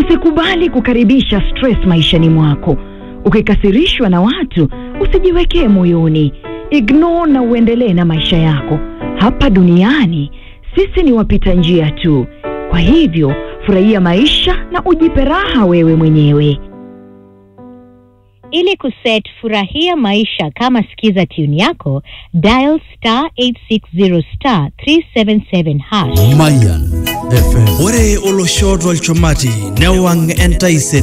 Usikubali kukaribisha stress maishani mwako. Ukikasirishwa na watu, usijiwekee moyoni. Ignore na uendelee na maisha yako. Hapa duniani sisi ni wapita njia tu. Kwa hivyo, furahia maisha na ujipe raha wewe mwenyewe. Ili kuset furahia maisha kama skiza tune yako, dial star 860 star 377 hash. Mayan FM. Ore olosho tolchumati newang' entaisere